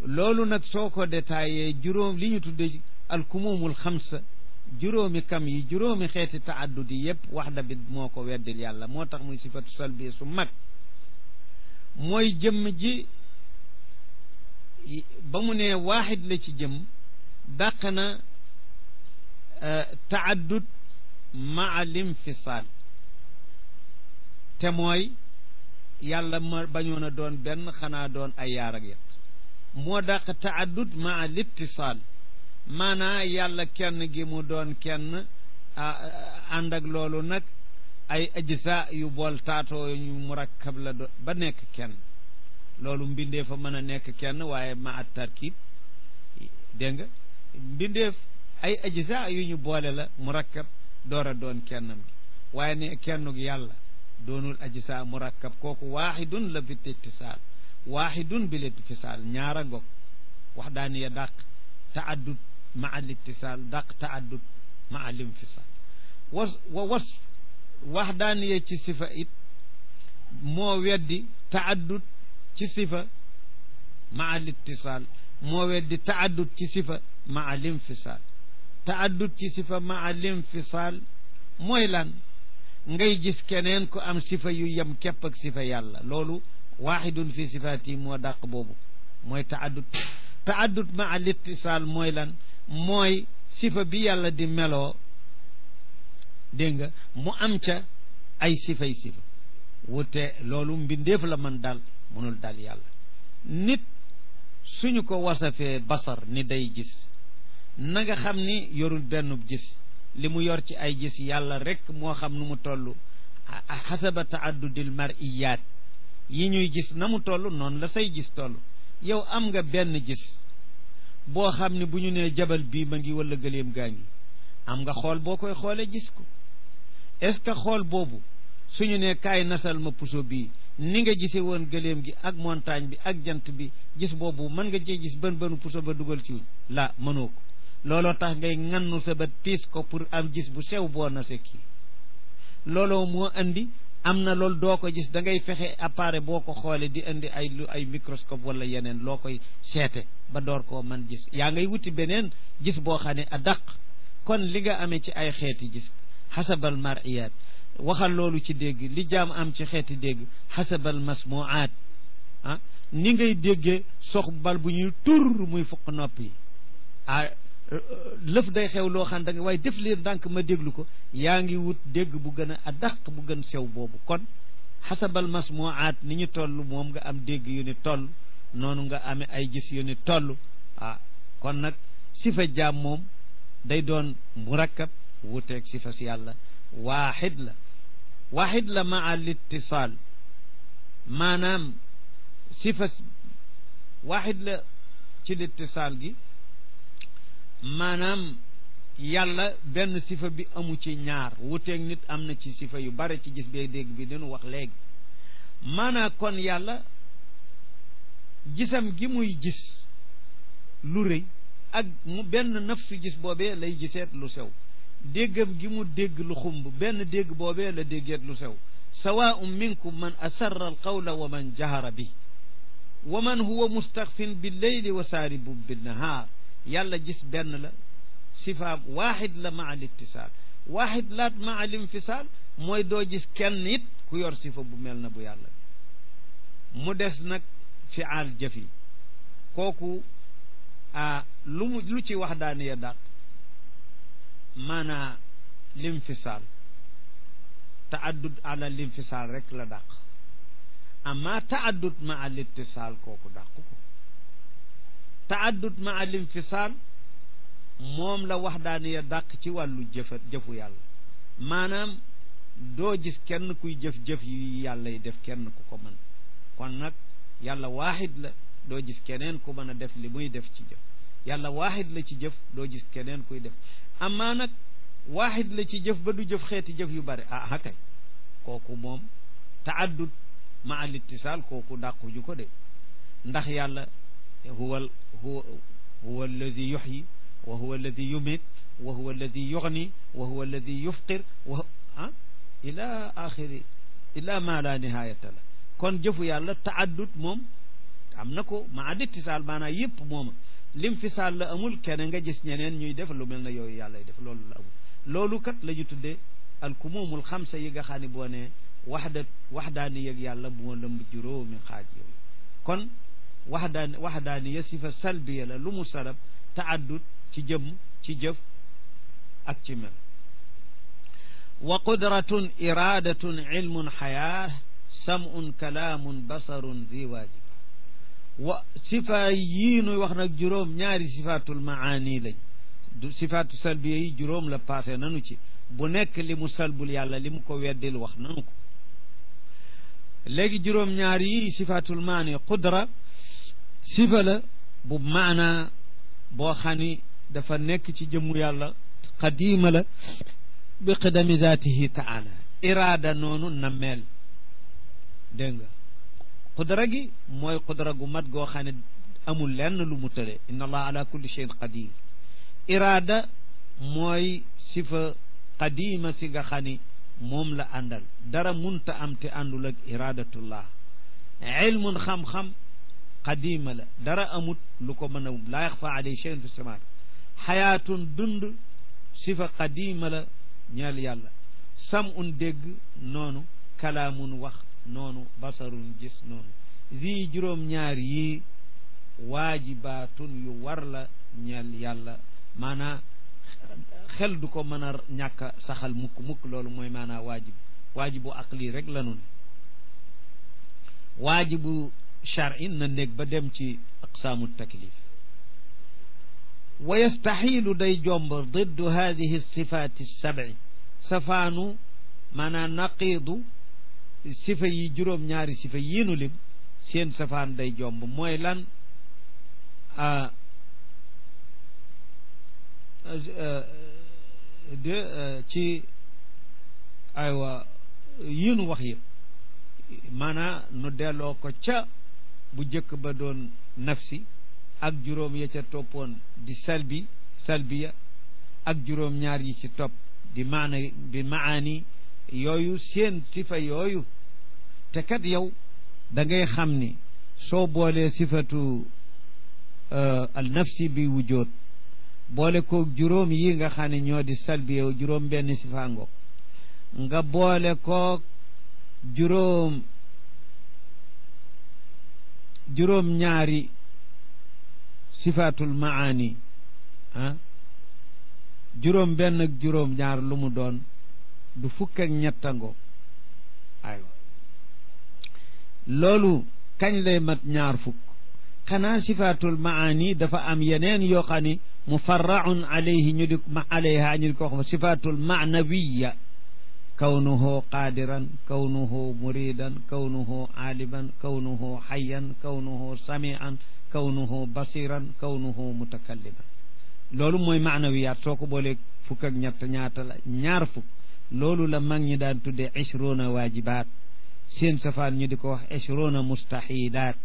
loolu nag soo ko détaillé juróom li ñu tudde alkumumul xamsa juróomi kam yi juróomi xeeti taaddud yi yépp waxda bi moo ko weddil yàlla moo tax muy sifatu salbi su mag mooy jëmm ji ba mu ne waaxid la ci jëm dàq na taaddud maa limfisaal te mooy yàlla ma bañoon a doon benn xanaa doon ay yaar ak yet moo dàq taaddud maa littisaal maanaa yàlla kenn gi mu doon kenn ànd ak loolu nag ay ajsa yu bool taatoo ñu murakkab la do ba nekk kenn loolu mbindee fa mën a nekk kenn waaye ma at tarkib dégg nga mbindeef ay ajsa yu ñu boole la murakkab door a doon kennam gi waaye ne kennug yàlla doonul ajsa murakkab kooku waaxidun la bit ittisaal waaxidun bil ittisaal ñaara ngog wax daani ya dàq taaddud ma al ittisaal dàq taaddud ma al infisaal was wa was wax daani ya ci sifa it moo weddi taaddud ci sifa ma al ittisaal moo weddi taaddud ci sifa ma al infisaal taaddud ci sifa ma al infisaal mooy lan ngay gis keneen ku am sifa yu yem képp ak sifa yàlla loolu waaxidun fi sifaati moo dàq boobu mooy taaddud taaddud ma al ittisaal mooy lan mooy sifa bi yàlla di meloo dégg nga mu am ca ay sifay sifa wute loolu mbindeef la man dal mënul dal yàlla nit suñu ko wasafee basar ni day gis na nga xam ni yorul benn gis li mu yor ci ay gis yàlla rek moo xam nu mu toll xasaba taaddudil mariyaat yi ñuy gis na mu toll noonu la say gis toll yow am nga benn gis boo xam ne bu ñu nee jabal bii ma ngi wala gëleem gaa ngi am nga xool boo koy xoolee gis ko est-ce que xool boobu suñu nee kaay nasal ma puso bii ni nga gisee woon gëleem gi ak montagne bi ak jant bi gis boobu mën nga cee gis bën bënu puso ba dugal ci wuñ la mënoo ko looloo tax ngay ngannu sa bët piis ko pour am gis bu sew boo nase kii looloo moo andi am na loolu doo ko gis da ngay fexe appareil boo ko xoolee di indi ay lu ay microscope wala yeneen loo koy seete ba door koo man gis yaa ngay wuti beneen gis boo xam ne a daq kon li nga amee ci ay xeeti gis xasabal mariyat waxal loolu ci dégg li jaam am ci xeeti dégg xasabal masmuaat ah ni ngay déggee sox bal bu ñuy tur muy fukk nopp yi ah lëf day xew loo xam da nga waaye def leen ndànk ma déglu ko yaa ngi wut dégg bu gën a dàq bu gën sew boobu kon xasabal masmuaat ni ñu toll moom nga am dégg yu ni toll noonu nga amee ay gis yu ni toll ah kon nag sifa jaam moom day doon murakkab wuteeg sifa si yàlla waaxid la waaxid la maa littisaal maanaam sifa waaxid la ci littisaal gi maanaam yàlla benn sifa bi amu ci ñaar wuteeg nit am na ci sifa yu bare ci gis bee dégg bi dañu wax léegi maanaa kon yàlla gisam gi muy gis lu rëy ak mu benn nafsu gis boobee lay giseet lu sew déggam gi mu dégg lu xumb benn dégg boobee la déggeet lu sew sawaun minkum man asarra alqawla wa man jahara bi wa man huwa mustaxfin billeyli wa saaribun binnahaar yàlla gis benn la sifaam waaxid la maa littisaal waaxid laat maa linfisaal mooy doo gis kenn it ku yor sifa bu mel na bu yàlla mu des nag fiaal jëf yi kooku a lu mu lu ci wax daane ya dàq maanaa linfisaal taaddud ala linfisaal rek la dàq amma taaddud maa littisaal kooku dàq ko taaddud maa linfisaal moom la wax daane ya dàq ci wàllu jëfa jëfu yàlla maanaam doo gis kenn kuy jëf-jëf yu yàlla yi def kenn ku ko mën kon nag yàlla waaxid la doo gis keneen ku mën a def li muy def ci jëf yàlla waaxid la ci jëf doo gis keneen kuy def amaa nag waaxid la ci jëf ba du jëf xeeti jëf yu bare ah hakay kooku moom taaddud ma al ittisaal kooku dàquju ko de ndax yàlla huwa huwa huwa alladi yuxyi wa huwa alladi yumit wa huwa alladi yuxni wa huwa alladi yufqir wa ah ila axiri ila ma la nihayata la kon jëfu yàlla taaddud moom am na ko ma adittisaal maanaam yëpp mooma lim fisaal la amul kenn nga gis ñeneen ñuy def lu mel na yooyu yàlla def loolu la amul loolu kat la ñu tuddee alkumumul xamsa yi nga xam ne boo ne waxda waxdaani yëg yàlla moo lëmb juróomi xaaj yooyu kon waxdaani waxdaani ya sifa salbiya la lu mu sarab taaddud ci jëmm ci jëf ak ci mel wa qudratun iradatun ilmun xayaa samun kalaamun basarun zi waajib wa sifa yii nuy wax nag juróom ñaari sifaatul maani lañ du sifaatu salbiya yi juróom la passé nanu ci bu nekk li mu salbul yàlla li mu ko weddil wax nanu ko léegi juróom ñaar yi sifaatul maani qudra sifa la bu maana boo xam ni dafa nekk ci jëmmu yàlla qadiima la bi qidami zaatihi taala iraada noonu nammeel dégg nga qudra gi mooy qudra gu mat goo xam ne amul lenn lu mu tële inna allah ala kulli cheyin qadir iraada mooy sifa qadima si nga xam ni moom la àndal dara munta am te àndul ak iradatullah ilmun xam-xam qadima la dara amut lu ko mën a laa yaxfa alay cheyin fi samaat xayaatun dund sifa qadima la ñeel yàlla sam un dégg noonu kalaamun wax noonu basarun gis noonu zi juróom-ñaar yi waajibaatun yu war la ñeel yàlla maanaa xel du ko mën a ñàkk saxal mukk mukk loolu mooy maanaa waajib waajibu aqli rek la nun waajibu charin na néeg ba dem ci aqsaamu taklif wa yastaxiilu day jomb diddu hadihi sifaati sabi safaanu maanaa naqiidu sifa yi juróom ñaari sifa yiinu lim seen safaan day jomb mooy lan de ci aywa yiinu wax yëpp maanaa nu delloo ko ca bu jëkk ba doon nafsi ak juróom ya ca toppoon di salbi salbiya ak juróom ñaar yi ci topp di maana di maani yooyu seen sifa yooyu te kat yow da ngay xam ni soo boolee sifatu al nafsi bi wujoot boole koog juróom yi nga xam ne ñoo di salbiya juróom benn sifa ngoog nga boole koog juróom juróom ñaari sifatul maani ah juróom benn ak juróom ñaar lu mu doon du fukk ak ñettango aywa loolu kañ lay mat ñaar fukk xanaa sifatul maani dafa am yeneen yoo xam ni mufarraun alayhi ñu di ma alayha ñu di ko wax sifatul maanawiya kawnuhu qaadiran kawnuhu muridan kawnuhu aaliman kawnuhu xayan kawnuhu samian kawnuhu basiran kawnuhu mutakalliman loolu mooy maanawiyaat soo ko boolee fukk ak ñett ñaata la ñaar fukk loolu la mag ñi daan tuddee ishrona waajibaat seen safaan ñu di ko wax ishrona mustaxilaat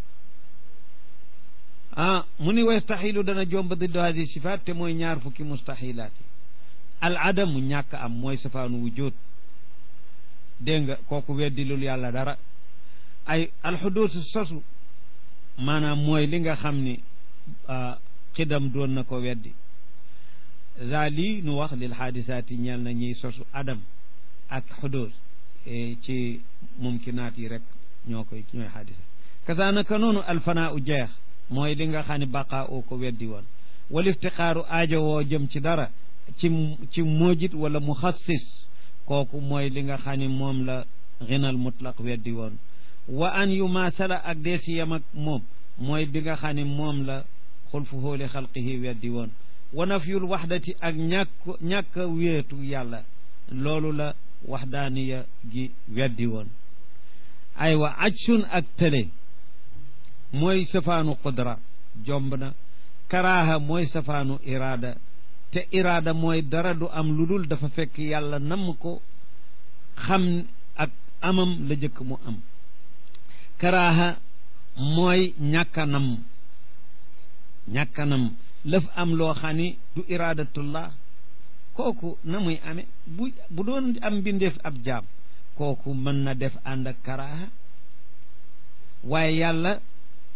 ah mu ni wa yastaxilu dana jomb diddu hadi sifaat te mooy ñaar fukki mustaxilaat yi al adamu ñàkk am mooy safaanu wujud dégg nga kooku weddi lul yàlla dara ay alxuduusu sosu maanaam mooy li nga xam ni xidam doon na ko weddi za lii nu wax lil xaadisaati ñeel na ñiy sosu adam ak xuduus ci mumkinaat yi rek ñoo koy ñooy xaadisa kasaanaka noonu alfanaa u jeex mooy li nga xam ne baqaa oo ko weddi woon wal iftixaaru aajo woo jëm ci dara ci ci moojit wala muxassis kooku mooy li nga xam ne moom la xinal mutlaq weddi woon wa an yu maasala ak dee si yem ak moom mooy bi nga xam ne moom la xulfu hóoli xalqihi weddi woon wa nafyul waxdati ak ñàkk ñàkk a wéetu yàlla loolu la waxdaaniya gi weddi woon aywa ajsun ak tële mooy safaanu qudra jomb na karaaha mooy safaanu iraada te iraada mooy dara du am lu dul dafa fekk yàlla namm ko xam ak amam la jëkk mu am karaaha mooy ñàkkanam ñàkkanam lëf am loo xam ni du iradatullah kooku na muy amee bu bu doon am mbindeef ab jaam kooku mën na def ànd ak karaaha waaye yàlla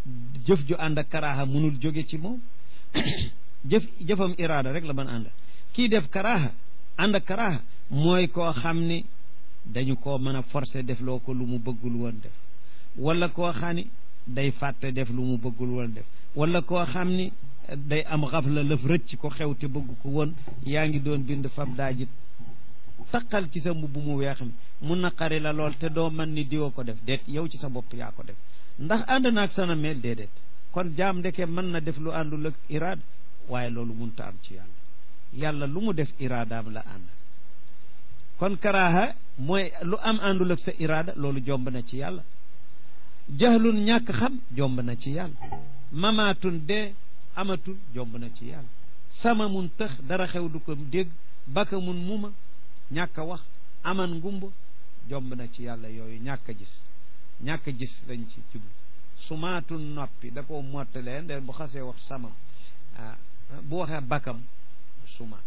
jëf ju ànd ak karaaha mënul jóge ci moom jëf jëfam iraada rek la mën ànd kii def karaaha ànd ak karaaha mooy koo xam ni dañu koo mën a forcer def loo ko lu mu bëggul woon def wala koo xam ni day fàtte def lu mu bëggul woon def wala koo xam ni day am xafla lëf rëcc ko xew te bëgg ko woon yaa ngi doon bind fab daajit taqal ci sa mbubb mu weex mi mu naqari la lool te doo man ni diwa ko def déet yow ci sa bopp yaa ko def ndax ànd naag sana mel déedéet kon jaam ndeke mën na def lu àndul ak iraada waaye loolu munta am ci yàlla yàlla lu mu def iraadaam la ànd kon karaaha mooy lu am àndul ak sa iraada loolu jomb na ci yàlla jahlun ñàkk xam jomb na ci yàlla mamaatun dee amatul jomb na ci yàlla sama mun tëx dara xew du ko dégg baka mun muma ñàkk a wax aman ngumba jomb na ci yàlla yooyu ñàkk a gis ñàkk a gis lañ ci jublu sumaatun noppi da koo mottalee nde bu xasee wax samam ah bu waxee bakam suma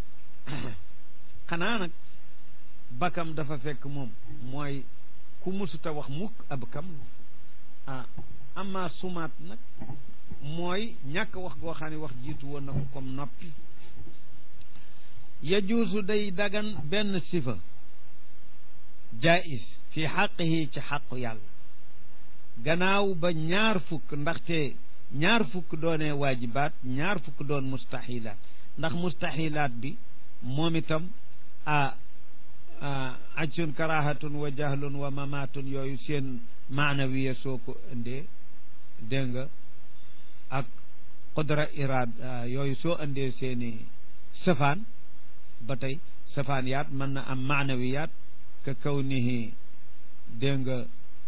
xanaa nag bakam dafa fekk moom mooy ku musuta wax mukk ab kam ah ama sumaat nag mooy ñàkk wax goo xam ne wax jiitu woon na ko comme noppi yajuusu day dagan benn sifa jaais fi xaqihi ci xaqu yàlla gannaaw ba ñaar fukk ndaxte ñaar fukk doonee waajibaat ñaar fukk doon mustaxilaat ndax mustaxilaat bi moom itam a ajsun karahatun wa jahlun wa mamaatun yooyu seen maanawiya soo ko indee dégg nga ak qudra iraad yooyu soo indee seeni safaan ba tey safaan yaat mën na am maanawiyaat ka kawnihi dégg nga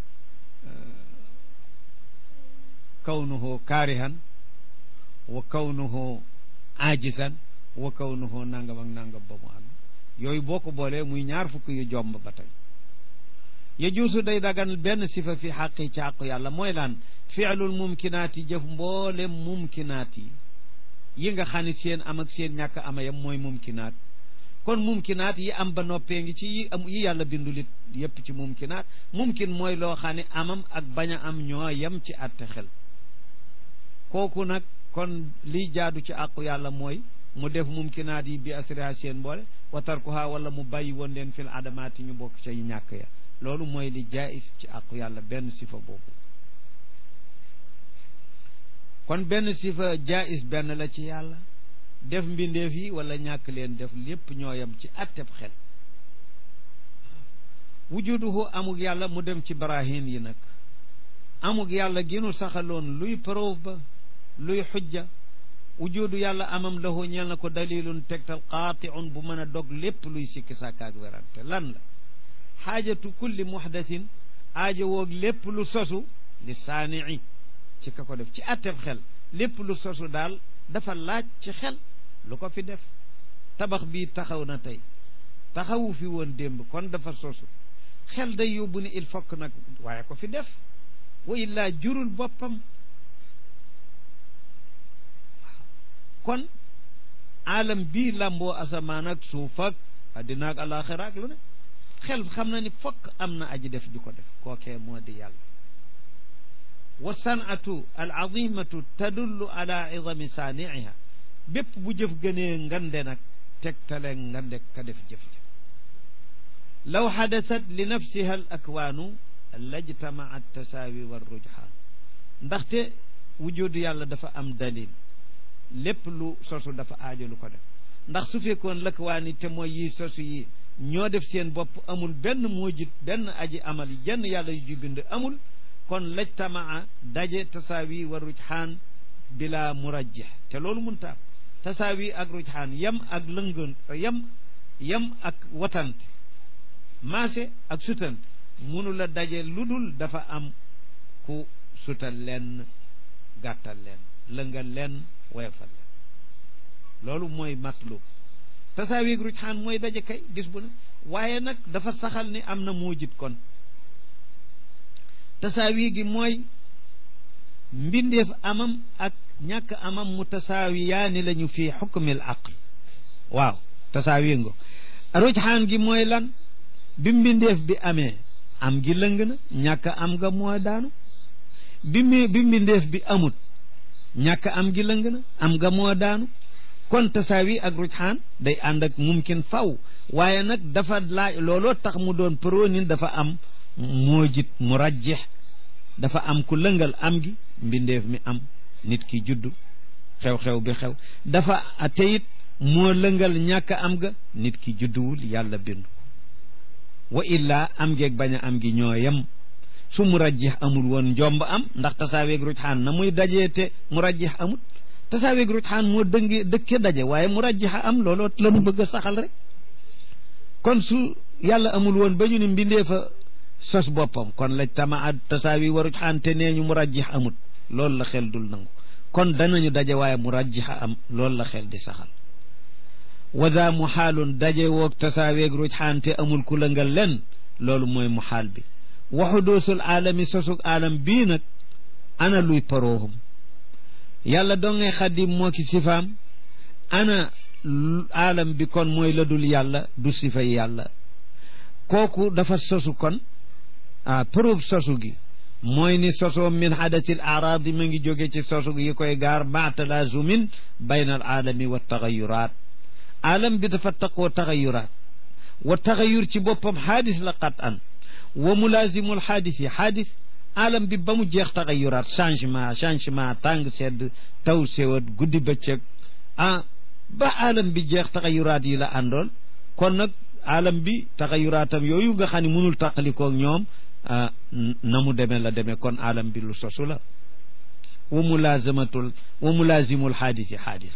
kawnuhu kaarihan wa kawnuhu aajisan wa kawnuhu nangam ak nangam ba mu am yooyu boo ko boolee muy ñaar fukk yu jomb ba tey yajuusu day dagan benn sifa fi xaqi ci xaqu yàlla mooy laan fiilul mumkinaat yi jëf mboolem mumkinaat yi yi nga xam ne seen am ak seen ñàkk amayam mooy mumkinaat kon mumkinaat yi am ba noppee ngi ci yi am yi yàlla bindulit yépp ci mumkinaat mumkin mooy loo xam ne amam ak bañ a am ñoo yem ci àtte xel kooku nag kon liy jaadu ci àqu yàlla mooy mu def mumkinaat yi bi asriha seen mboole wa tarkuha wala mu bàyyi woon leen fil adamaati ñu bokk ca ñàkk ya loolu mooy li jaayis ci àqu yàlla benn sifa boobu kon benn sifa jaayis benn la ci yàlla def mbindeef yi wala ñàkk leen def lépp ñooyam ci atteb xel wujuduhu amug yàlla mu dem ci barahin yi nag amug yàlla ginu saxaloon luy preuve ba luy xujja wujudu yàlla amam lahu ñeel na ko dalilun tegtal qaatiun bu mën a dog lépp luy sikki sàkkaak werante lan la xaajatu kulli muhdasin aajo woog lépp lu sosu li saanii ci ka ko def ci atteb xel lépp lu sosu daal dafa laaj ci xel lu ko fi def tabax bii taxaw na tey taxawu fi woon démb kon dafa sosu xel day yóbbu ni il faut que nag waaye ko fi def wa illaa jurul boppam kon alam bii lamboo asamaan ak suuf ak addina ak alaxira ak lu ne xel xam na ni fokk am na aji def ju ko def kookee moo di yàlla wa sanatu al azimatu tadullu ala idami saaniiha bépp bu jëf gënee ngande nag tegtale ngande ka def jëf-jëf law xadasat li nafsiha al akwaanu lajtamaat tasaawi wa rujhaan ndaxte wujudu yàlla dafa am dalil lépp lu sosu dafa aajo lu ko def ndax su fekkoon lëkwaani te mooy yi sosu yi ñoo def seen bopp amul benn muujit benn aji amal jenn yàlla yu ju bind amul kon lajtamaa daje tasaawi wa rujhaan bila murajjih te loolu munta am tasaawi ak rujhaan yam ak lëngoon yam yam ak watante maase ak sutante munu la daje lu dul dafa am ku sutal leen gàttal leen lëngal leen woyofal leen loolu mooy matlub tasaawi ak rujhaan mooy daje kay gis bu ne waaye nag dafa saxal ni am na muujit kon tasaawi gi mooy mbindeef amam ak ñàkk amam mu tasaawiyaani lañu fii xukmil aql waaw tasaawi ngo rujxaan gi mooy lan bi mbindeef bi amee am gi lëng na ñàkk am nga moo daanu bi mi bi mbindeef bi amut ñàkk am gi lëng na am nga moo daanu kon tasaawi ak rujxaan day ànd ak mumkin faw waaye nag dafa laaj looloo tax mu doon pronin dafa am moojit mu rajjeex dafa am ku lëngal am gi mbindeef mi am nit ki juddu xew-xew bi xew dafa teyit moo lëngal ñàkk am ga nit ki judduwul yàlla bindu wa illaa am geeg bañ a am gi ñoo yem su mu rajjix amul woon njomb am ndax tasaaweeg rujxaan na muy dajee te mu rajjix amul tasaaweeg rujxaan moo dënge dëkke daje waaye mu rajjix a am looloo lanu bëgg a saxal rek kon su yàlla amul woon ba ñu ne mbindee fa sos boppam kon la tama tasaawi wa rujxaan te nee ñu mu rajjix amut loolu la xel dul nangu kon danañu daje waaye mu rajjix a am loolu la xel di saxal wada mu xaalun daje woog tasaaweeg rujxaan te amul ku lëngal len loolu mooy mu xaal bi waxu doosul aalami sosug aalam bii nag ana luy paroohum yàlla dongay xaddim moo ki sifaam ana aalam bi kon mooy la dul yàlla du sifay yàlla kooku dafa sosu kon ah preuve sosu gi mooy ni sosoo min xadatil araadi ma ngi jóge ci sosu yi koy gaar ma talaazumin bayna al aalami wa taxayuraat aalam bi dafa taqoo taxayuraat wa taxayur ci boppam xaadis la qat an wa mulazimul xaadis yi xaadis alam bi ba mu jeex taxayuraat changement changement tàng sedd taw sewat guddi bëccëg ah ba alam bi jeex taxayuraat yi la àndoon kon nag alam bi taxayuraatam yooyu nga xam ne mënul tàqalikoog ñoom na mu demee la demee kon alam bi lu sosu la wa mulazamatul wa mulazimul xaadis yi xaadis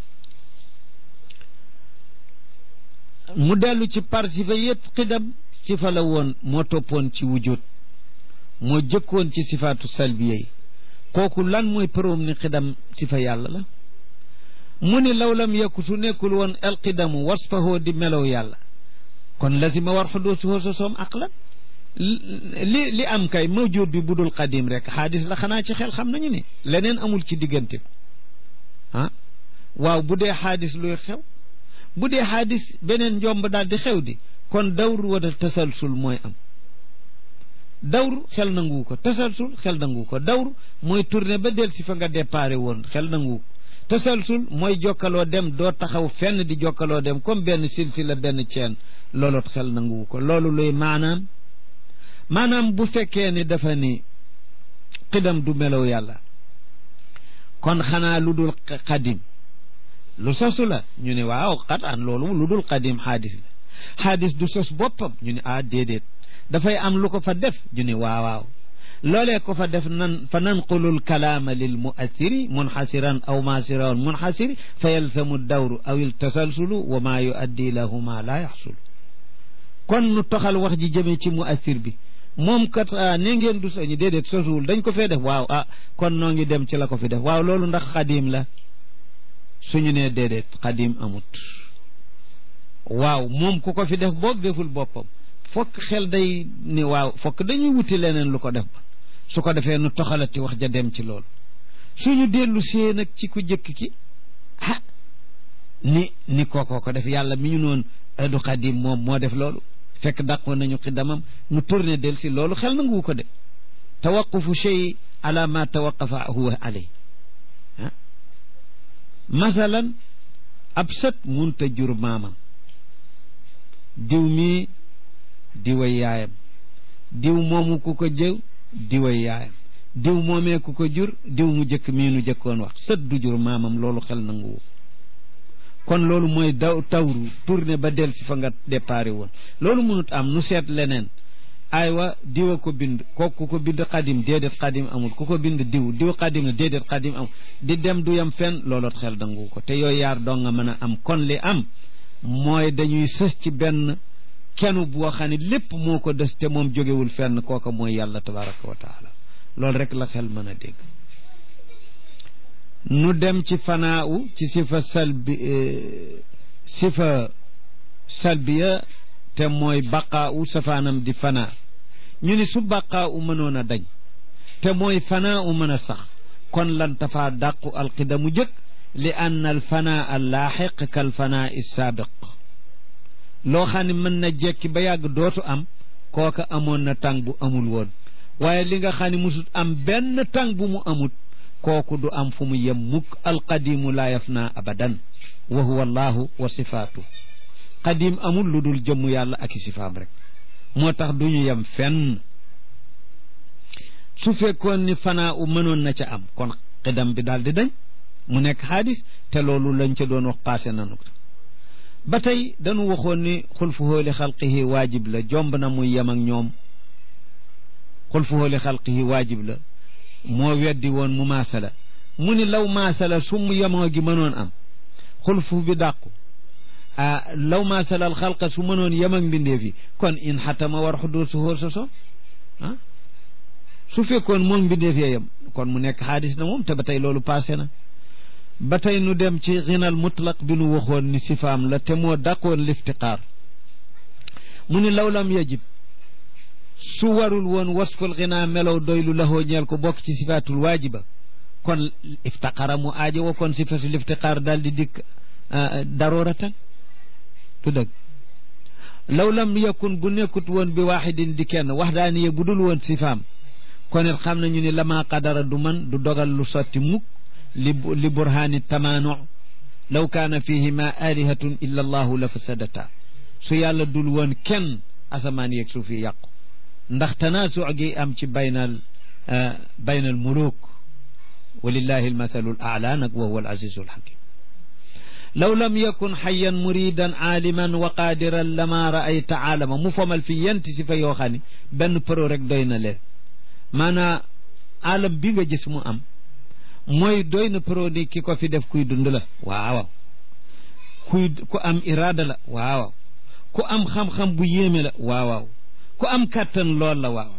mu dellu ci par sifa yëpp xidam sifa la woon moo toppoon ci wujud moo jëkkoon ci sifaatu salbiya yi kooku lan mooy përoom ni xidam sifa yàlla la mu ni law lam yakku su nekkul woon alxidamu wasfahoo di melow yàlla kon lazima war xuduusuhoo sosoom aqlan li li am kay mawjud bi budul qadim rek xaadis la xanaa ci xel xam nañu ne leneen amul ci diggante bi ah waaw bu dee xaadis luy xew bu dee xaadis beneen njomb daal di xew di kon dawru wala tasalsul mooy am dawru xel nangu ko tasalsul xel nangu ko dawru mooy tourné ba del si fa nga déparé woon xel nangu ko tasalsul mooy jokkaloo dem doo taxaw fenn di jokkaloo dem comme benn silsila benn ceen looloot xel nangu ko loolu luy maanaam maanaam bu fekkee ni dafa ni xidam du melow yàlla kon xanaa lu dul xadim lu sosu la ñu ne waaw xat an loolu lu dul xadim xaadis la xaadis du sos boppam ñu ne ah déedéet dafay am lu ko fa def ñu ne waaw waaw loolee ko fa def nan fa nanqulul kalaama lil muassiri munxasiran aw maasiran munxasiri fa yalzamu dawru aw il tasalsulu wa maa yuaddi lahuma laa yaxsulu kon nu toxal wax ji jëmee ci muassir bi moom kat ne ngeen du soñi déedéet sosuwul dañ ko fee def waaw ah kon noo ngi dem ci la ko fi def waaw loolu ndax xadim la suñu nee déedéet xadim amut waaw moom ku ko fi def boog deful boppam fokk xel day ni waaw fokk dañuy wuti leneen lu ko def ba su ko defee nu toxalati wax ja dem ci loolu suñu dellu see nag ci ku jëkk ki ah ni ni kookoo ko def yàlla mi ñu noon du xadim moom moo def loolu fekk dàqoon nañu xidamam nu tourné del si loolu xel nangu ko de tawaqufu shay ala ma tawaqafa huwa alay ah masalan ab sët munta jur maamam diw mii diway yaayam diw moomu ku ko jëw diway yaayam diw moomee ku ko jur diw mu jëkk mii nu jëkkoon wax sët du jur maamam loolu xel nanguwu kon loolu mooy daw tawru tourné ba del si fa nga déparé woon loolu mënut am nu seet leneen aywa diw a ko bind kooku ku ko bind xadim déedéet xadim amul ku ko bind diw diw xadim la déedéet xadim amul di dem du yam fenn looloot xel nangu ko te yooyu yaar doo nga mën a am kon li am mooy dañuy sës ci benn kenu boo xam ne lépp moo ko des te moom jógewul fenn kooka mooy yàlla tabaraka wa taala loolu rek la xel mën a dégg nu dem ci fanaaw ci sifa salbi sifa salbiya te mooy baqaawu safaanam di fanaa ñu ni su baqaawu mënoon a dañ te mooy fanaawu mën a sax kon lan tafaa dàqu alqidamu jëkk li ann al fanaa al laaxiq kal fanaa is saabiq loo xam ne mën na jekki ba yàgg dootu am kooka amoon na tàng bu amul woon waaye li nga xam ne musut am benn tàng bu mu amut kooku du am fu mu yem mukk alqadimu laa yafna abadan wa huwa allahu wa sifaatu qadim amul lu dul jëmm yàlla ak i sifaam rek moo tax du ñu yem fenn su fekkoon ni fanaa u mënoon na ca am kon xidam bi daal di dañ mu nekk xaadis te loolu lañ ca doon wax passé nanu ko ba tey dañu waxoon ni xulfuhoo li xalqihi waajib la jomb na muy yem ak ñoom xulfuhoo li xalqihi waajib la moo weddi woon mu maasala mu ni law maasala su mu yemoo gi mënoon am xulfu bi dàqu ah law maasala al xalqa su mënoon yem ak mbindeef yi kon in xatama war xudur su hóor sa so ah su fekkoon moom mbindeef yee yem kon mu nekk xaadis na moom te ba tey loolu passé na ba tey nu dem ci xinal mutlaq bi nu waxoon ni sifaam la te moo dàqoon liftiqaar mu ni law lam yajib su warul woon wasful xinaa melow doylu laxoo ñeel ko bokk ci sifaatul waajiba kon iftaqara mu aajo wa kon sifatul iftiqaar daal di dikk darooratan tu dëgg law lam yakun bu nekkut woon bi waaxidin di kenn waxdaaniye bu dul woon sifaam kon it xam nañu ni lama qadara du man du dogal lu sotti mukk li li burhaani tamaanu law kaana fihima alihatun illa allahu la fasadata su yàlla dul woon kenn asamaan yeeg suuf yi yàqu ndax tanaasuc gi am ci baynal baynal muluk walillahi almathalu al aala nag wa huwa al azizu alxakim law lam yakun xayan muridan aaliman wa qaadiran lama raayta aalama mu fomal fi yenti si fa yoo xam ne benn pro rek doy na leen maanaa alam bi nga gis mu am mooy doy na pro ni ki ko fi def kuy dund la waaw kuy ku am iraada la waaw ku am xam-xam bu yéeme la waaw ku am kàttan lool la waaw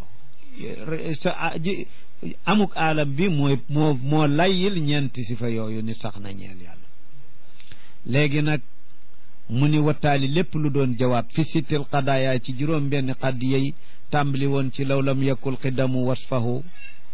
sa amuk alam bi mooy moo moo layyil ñeenti si fa yooyu ni sax na ñeel yàlla léegi nag mu ni wattaali lépp lu doon jawaab fi sittil qadaaya ci juróom benn xaddiya yi tàmbali woon ci law lam yakul qidamu wasfahu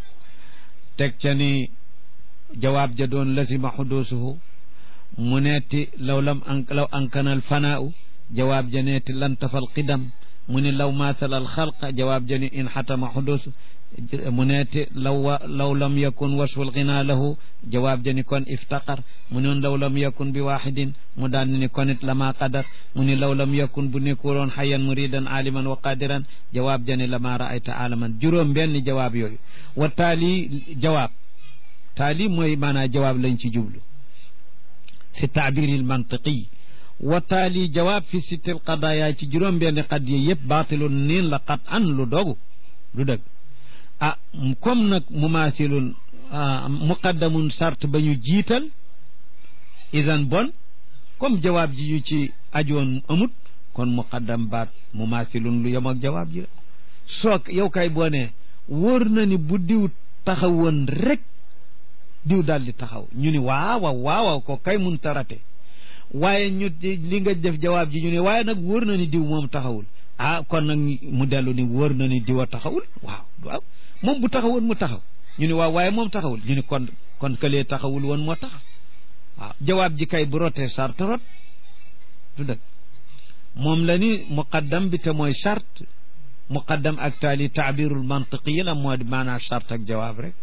teg ca ni jawaab ja doon lazima xuduusuhu mu neeti law lam an law ankanal fanaau jawaab ja neeti lantafal qidam mu ni law maasala al xalqa jawaab ja ni in xatama xuduusu mu neeti law law lam yakun wasful ginaa lahu jawaab ja ni kon iftaqar mu noon law lam yakun bi waaxidin mu daan ni kon it lama qadar mu ni law lam yakun bu nekkuloon xayan muridan aliman wa qadiran jawaab ja ni lama raayta alaman juróom benn jawaab yooyu wa taali jawaab taali mooy maanaa jawaab lañ ci jublu fi taabiri almantiqi wa taali jawaab fi sittil qadaaya ci juróom benn qadiya yëpp baatilun niin la qat an lu dogu lu dëgg ah comme nag mumaasilun muqaddamun sart ba ñu jiital idan bon comme jawaab ji yu ci ajoon amut kon muqaddam baat mumaasilun lu yem ak jawaab ji la soo yow kay boo ne wóor na ni bu diw taxawoon rek diw daal di taxaw ñu ni waawaw waawaw ko kay mun tarate waaye ñu li nga def jawaab ji ñu ne waaye nag wóor na ni diw moom taxawul ah kon nag mu dellu ni wóor na ni diw a taxawul waaw waaw moom bu taxawoon mu taxaw ñu ne waaw waaye moom taxawul ñu ne kon kon këlee taxawul woon moo taxaw waaw jawaab ji kay bu rotee sart rot du dëgg moom la ni muqaddam bi te mooy sart muqaddam ak taali taabirul mantiqi la moo di maanaa sart ak jawaab rek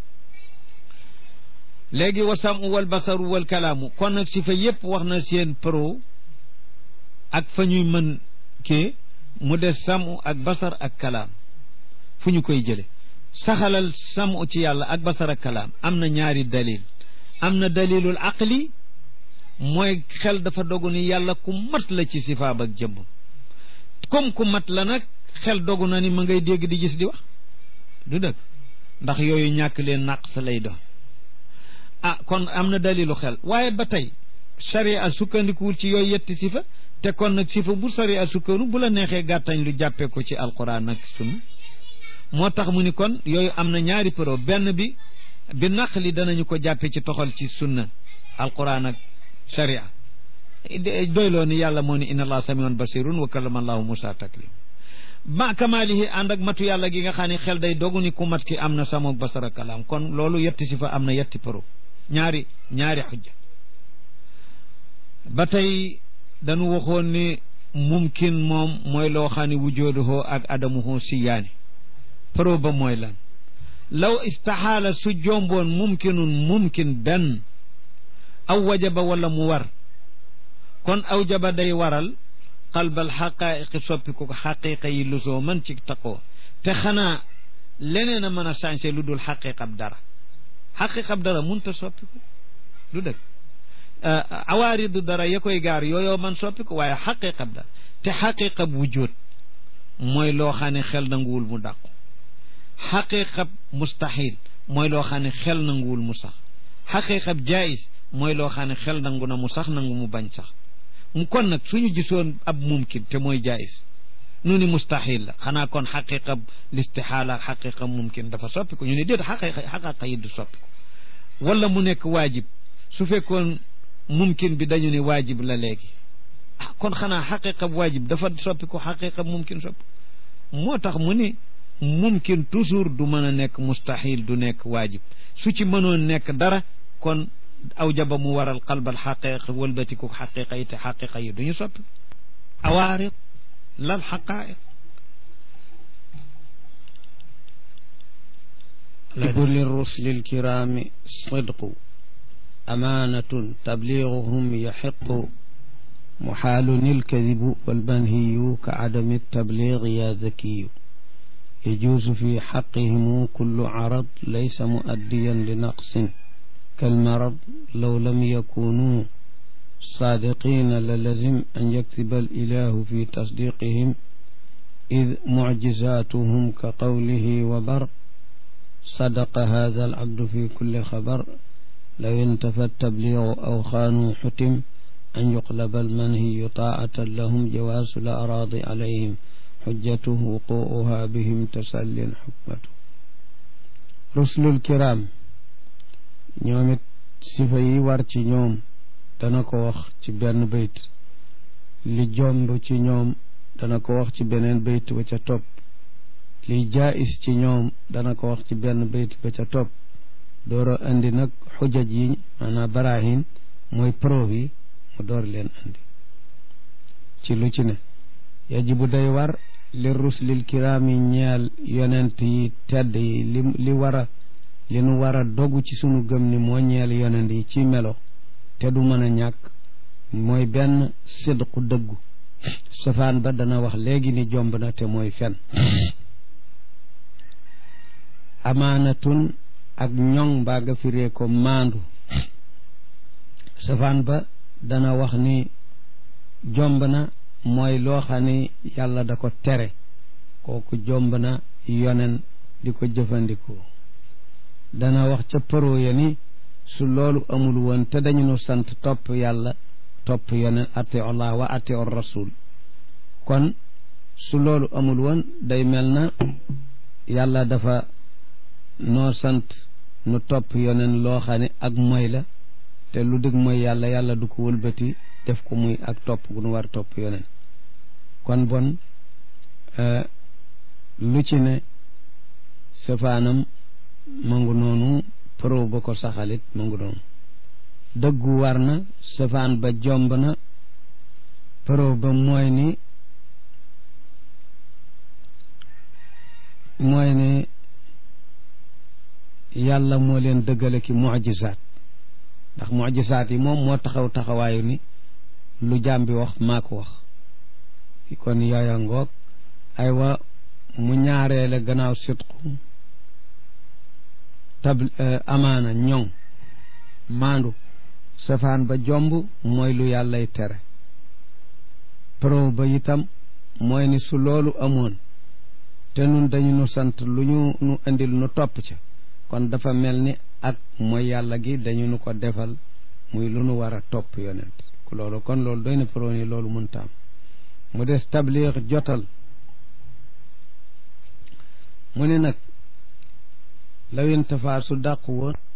léegi wa samu wal basaru wal kalaamu kon nag si fa yépp wax na seen pro ak fa ñuy mën kii mu des samu ak basar ak kalaam fu ñu koy jële saxalal samu ci yàlla ak basar ak kalaam am na ñaari dalil am na dalilul aqli mooy xel dafa dogu ni yàlla ku mat la ci sifaab ak jëmm comme ku mat la nag xel dogu na ni ma ngay dégg di gis di wax du dëgg ndax yooyu ñàkk leen naq sa lay doon ah kon am na dalilu xel waaye ba tey sharia sukkandikuwul ci yooyu yetti sifa te kon nag sifa bu sharia sukkandu bu la neexee gàttañ lu jàppee ko ci alquran ak sunna moo tax mu ni kon yooyu am na ñaari pro benn bi bi naq li danañu ko jàppe ci toxal ci sunna alquran ak sharia doyloo ni yàlla moo ni inna allah samiun basirun wa kallama allahu musa taklim ma kamaalihi ànd ak matu yàlla gi nga xam ne xel day dogu ni ku mat ki am na samoog basara kalaam kon loolu yetti si fa am na yetti pro ñaari ñaari xujja ba tey dañu waxoon ni mumkin moom mooy loo xam ne wujooduhoo ak adamuhoo siyaani pro ba mooy lan law istaxaala su jomboon mumkinun mumkin benn aw wajaba wala mu war kon aw jaba day waral qalbal xaqaayiqi soppi ko xaqiqa yi lu soo mën ci taqoo te xanaa leneen a mën a changé lu dul xaqiqab dara xaqiqab dara munta soppi ko du dëgg awaaridu dara ya koy gaar yooyoo man soppi ko waaye xaqiqab dara te xaqiqab wujjóot mooy loo xam ne xel nanguwul mu dàqu xaqiqab mustaxil mooy loo xam ne xel nanguwul mu sax xaqiqab jaayis mooy loo xam ne xel nangu na mu sax nangu mu bañ sax mu kon nag suñu gisoon ab mumkin te mooy jaayis nu ni mustaxil la xanaa kon xaqiqa listixaala ak xaqiqa mumkin dafa soppi ko ñu ne déet xaqiqa xaqiqa yi du soppi ko wala mu nekk waajib su fekkoon mumkin bi dañu ne waajib la léegi ah kon xanaa xaqiqa waajib dafa soppi ko xaqiqa mumkin soppi moo tax mu ni mumkin toujours du mën a nekk mustaxil du nekk waajib su ci mënoon nekk dara kon aw jaba mu waral qalbal xaqiqa wëlbatiku xaqiqa yi te xaqiqa yi du ñu soppi awaarid lal xaqaa'iq لكل الرسل الكرام صدق أمانة تبليغهم يحق محال الكذب والمنهي كعدم التبليغ يا زكي يجوز في حقهم كل عرض ليس مؤديا لنقص كالمرض لو لم يكونوا صادقين للزم أن يكتب الإله في تصديقهم إذ معجزاتهم كقوله وبر صدق هذا العبد في كل خبر لو انتفى التبليغ أو خانوا حتم أن يقلب المنهي طاعة لهم جواز الأراضي عليهم حجته وقوعها بهم تسل حكمته رسل الكرام ñoomit sifa yi war ci ñoom dana ko wax ci benn bayt li jomb ci ñoom dana ko wax ci beneen bayt ba ca topp li jaayis ci ñoom dana ko wax ci benn bayt ba ca topp dooro andi nag xujaj yi maanaam barahin mooy preuve yi mu door leen andi ci lu ci ne yajibu day war li ruslil kiraami ñeel yonent yi tedd yi li li war a li nu war a dogu ci sunu gëm ni moo ñeel yonent yi ci melo te du mën a ñàkk mooy benn sidqu dëggu safaan ba dana wax léegi ni jomb na te mooy fen amaanatun ak ñoŋ mbaa nga firee ko maandu safaan ba dana wax ni jomb na mooy loo xam ni yàlla da ko tere kooku jomb na yonen di ko jëfandikoo dana wax ca paro ya ni su loolu amul woon te dañu nu sant topp yàlla topp yonen ati allah wa ati or rasul kon su loolu amul woon day mel na yàlla dafa noo sant nu topp yonen loo xam ne ak moy la te lu dëgg mooy yàlla yàlla du ko wëlbati def ko muy ak topp gu nu war topp yonen kon bon lu ci ne safaanam mangu noonu pro ba ko saxalit mangu noonu dëggu war na safaan ba jomb na pro ba mooy ni mooy ni yàlla moo leen dëggale ki mujisaat ndax mujisaat yi moom moo taxaw taxawaayu ni lu jaam bi wax maa ko wax kon yooya ngoog aywa mu ñaareele gannaaw sitqu tab amaana ñoŋ maandu safaan ba jomb mooy lu yàllay tere pro ba itam mooy ni su loolu amoon te nun dañu nu sant lu ñu nu indil nu topp ca kon dafa mel ni ak mooy yàlla gi dañu nu ko defal muy lu nu war a topp yonent loolu kon loolu doy na pro ni loolu mun taam mu des tabliix jotal mu ne nag lawin tafaa su dàqu woon